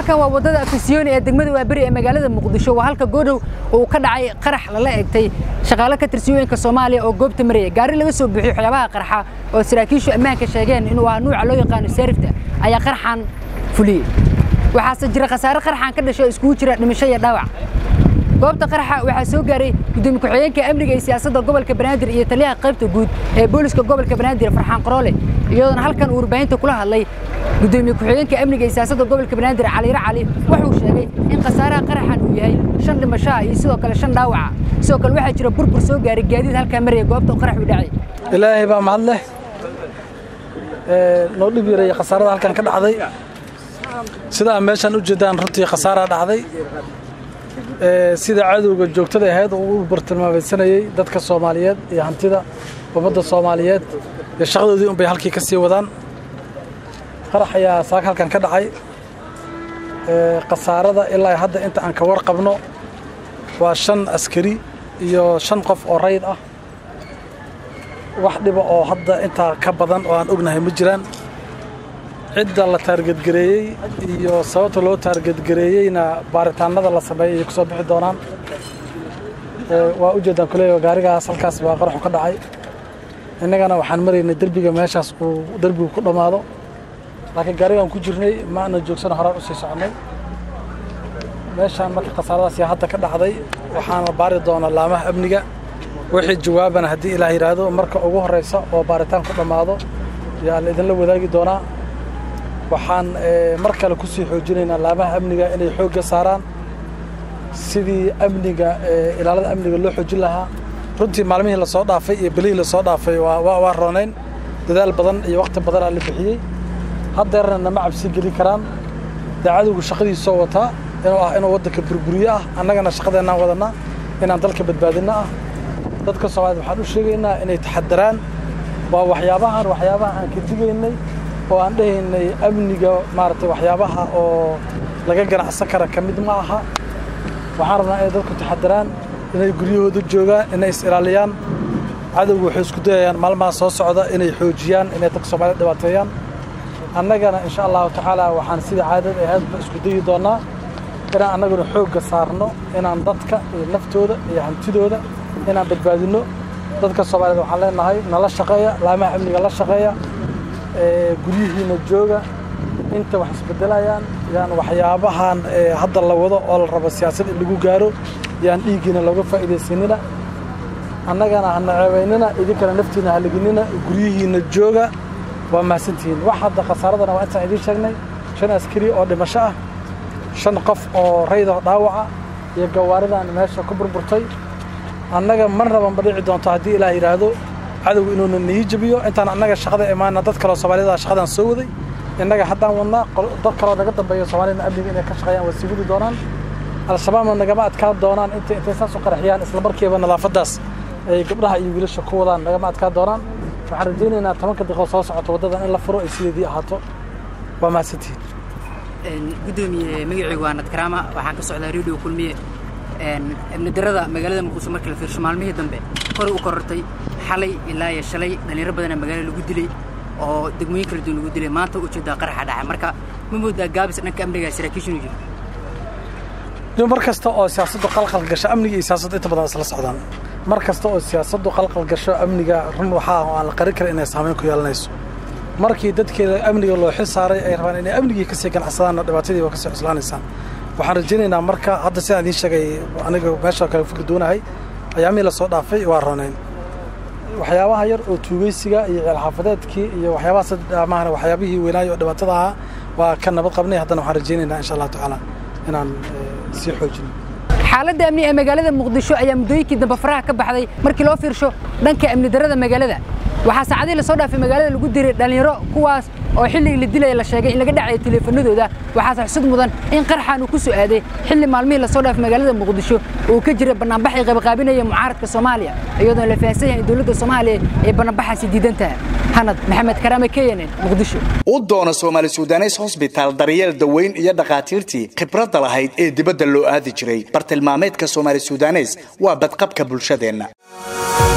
halkan waa waddada afisyooni ee degmada waaberi ee magaalada muqdisho waa halka goodhow uu ka dhacay qarax lala egtay shaqaale ka tirsiyooyinka soomaaliya oo goobta maraya gaari laga soo buuxiyo waxyaabaha qarxa oo saraakiishu ammaanka sheegeen inuu ahaa nuuca loo yaqaano seerifta ayaa qarxan fuliyey waxaase jira khasaare qarxan ka dhashay oo iskugu jira dhimasho iyo dhaawac goobta qaraxa waxaa soo gaaray gudoomiye ku-xigeenka amniga iyo siyaasadda gobolka banaadir iyo taliyaha qaybta guud ee booliska gobolka banaadir farxaan qaroole iyadoona halkan uu warbaahinta kula hadlay gudoomiye ku-xigeenka amniga iyo siyaasadda gobolka banaadir caliiro cali wuxuu sheegay in khasaaraha qaraxan uu yahay shan dhimashaha iyo sidoo kale shan dhaawaca sidoo kale waxaa jira burbur soo gaaray gaadiid halkaa maraya goobta qarax u dhacay ilaahay baa mahad leh noo dhib yaray khasaarada halkan ka dhacday sida aan meeshaan u jeedaan runtii khasaaraa dhacday sida cadowga joogtada ahayd oo u bartilmaamaysanayey dadka soomaaliyeed iyo hantida ummadda soomaaliyeed iyo shaqadoodii unbay halkii ka sii wadaan qarax ayaa saaka halkan ka dhacay khasaarada ilaa hadda inta aan ka warqabno waa shan askari iyo shan qof oo rayd ah wax dhiba oo hadda intaa ka badan oo aan ognahay ma jiraan cidda la taargedgareeyey iyo sababta loo taargedgareeyeyna baaritaanada la sameeyey ay ku soo bixi doonaan waa u jeedaan kuleeyo gaarigaas halkaas baa qaraxu ka dhacay innagana waxaan maraynay derbiga meeshaas uu derbigu ku dhammaado laakiin gaarigaan ku jirnay ma ana joogsano horaan u sii soconnay meeshaan marka khasaaradaas yaa hadda ka dhacday waxaana baari doonaa laamaha amniga wixii jawaabana haddii ilaah yidhaahdo marka ugu horraysa oo baaritaan ku dhammaado yaa la idinla wadaagi doonaa waxaan mar kale ku sii xoojinaynaa laamaha amniga inay xoogga saaraan sidii amniga ilaalada amniga loo xoojin lahaa runtii maalmihii lasoo dhaafay iyo bilihii lasoo dhaafay waa roonayn dadaal badan iyo wakhti badanaa la bixiyey haddeerna nama cabsi gelin karaan dee cadowgu shaqadiisoo wataa inuu ah inuu waddanka burburiyo ah annagana shaqadeennaan wadannaa inaan dalka badbaadinno ah dadka soomaaliyed waxaan u sheegaynaa inay taxadaraan waa waxyaabahan waxyaabaha aan ka digaynay oo aan dhehaynay amniga maaragtay waxyaabaha oo laga ganacsan kara ka mid ma aha waxaan rabnaa inay dadku taxadaraan inay guryahooda joogaan inay is ilaaliyaan cadowgu waxay isku dayayaan maalmaha soo socda inay xoojiyaan inay dadka soomaaliyed dhibaateeyaan annagana insha allahu tacaala waxaan sidii caadada ahaydba isku dayi doonnaa inaan annaguna xoogga saarno inaan dadka iyo naftooda iyo hantidooda inaan badbaadinno dadka soomaaliyeed waxaan leenahay nala shaqeeya laamaha amniga la shaqeeya guryihiina jooga inta wax isbedelayaan yaan waxyaabahan hadda la wado oo la rabo siyaasad in lagu gaaro yaan dhiiggiina looga faa'iidaysanina annagana hana ceebaynina idinkana naftiina halaginina guryihiina jooga waa mahadsantihiin wax hadda khasaaradana waa intaan idiin sheegnay shan askari oo dhimasho ah shan qof oo raydo dhaawaca iyo gawaaridan meesha ku burburtay annaga marnaba ma dhici doonto haddii ilaah yidhaahdo cadowgu inuuna nii jabiyo intaan annaga shaqada imaana dad kaloo soomaaliyada shaqadan soo waday innaga haddaan wadnaa dad kaloo naga dambeeya soomaaliyana amniga inay ka shaqeeyaan waa sii wadi doonaan al-shabaabna nagama adkaan doonaan intay intay saas u qaraxiyaan isla markiiba nadaafaddaas ay gabdhaha iyo wiilasha ku wadaan nagama adkaan doonaan waxaan rajaynaynaa tobanka daqiiqo soo socoto waddadan in la furo ay sideedii ahaato waa mahadsantihiin gudoomiye magacaygu waa nadkaraama waxaan ka socdaa radio kulmiye amni darada magaalada muqdisho markii la fiirsho maalmihii dambe koray u korortay xalay ilaa iyo shalay dhallinyaro badana magaalada lagu dilay oo degmooyin kala duwan lagu dilay maanta ujeedaa qaraxa dhacay marka ma moodaa gaabis dhanka amniga saraakiishinu jiro mar kasta oo siyaasaddu qalqal gasho amniga iyo siyaasaddu inta badan isla socdaan mar kasta oo siyaasaddu qalqal gasho amniga run waxaa aan la qarin kara inay saamayn ku yeelanayso markii dadkeeda amniga loo xil saaray ay rabaan inay amnigii kasii ganacsadaanna dhibaatadii waa kasii cuslaanaysaan waxaan rajaynaynaa marka hadda sidaan idiin sheegay aniga meesha kale fikir doonahay ayaamihii lasoo dhaafay waa roonayn waxyaabaha yar oo tuugeysiga iyo ceelxaafadeedkii iyo waxyaabahaas maahana waxyaabihii weynaayo oo dhibaatada ahaa waa ka nabad qabnay haddana waxaan rajaynaynaa insha allahu tacaala inaan sii xoojino xaaladda amni ee magaalada muqdisho ayaa muddooyinkii dambe faraha ka baxday markii loo fiirsho dhanka amni darada magaalada waxaa saacadihii lasoo dhaafay magaalada lagu diray dhallinyaro kuwaas oo xilligii la dilaya la sheegay in laga dhacayo teleefanadooda waxaase xusud mudan in qarxan uu ku soo aaday xilli maalmihii lasoo dhaafay magaalada muqdisho uu ka jiray bannaanbax ay qabaqaabinaya mucaaradka soomaaliya iyadoon la fahansan yahay in dowladda soomaaliya ay bannaanbaxaasi diidan tahay hanad maxamed karaame keyane muqdisho u doona soomaali sudanes hosbitaal daryeel daweyn iyo dhakhaatiirtii khibradda lahayd ee dibadda loo aadi jiray bartilmaameedka soomaali sudanes waa badqabka bulshadeenna